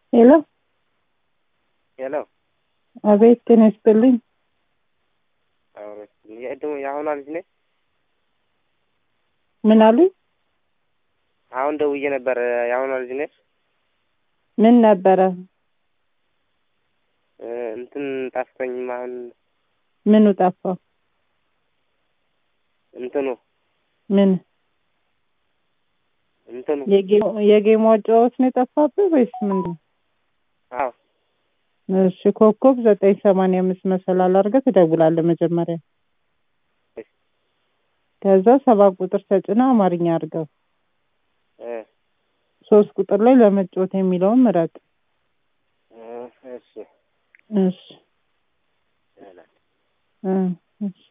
ሄሎ ሄሎ አቤት ጤና ይስጥልኝ የቅድሙ የአሁኗ ልጅ ነች። ምን አሉኝ አሁን ደውዬ ነበር። የአሁኗ ልጅ ነች። ምን ነበረ እንትን ጠፍቶኝም አሁን ምኑ ጠፋ እንትኑ ምን እንትኑ የጌም አጨዋወት ነው የጠፋብህ ወይስ ምንድን አዎ እሺ ኮከብ ዘጠኝ ሰማንያ አምስት መሰላል አድርገህ ትደውላለህ መጀመሪያ ከዛ ሰባት ቁጥር ተጭነህ አማርኛ አድርገው እ ሶስት ቁጥር ላይ ለመጫወት የሚለውን ምረጥ እ እሺ እሺ እ እሺ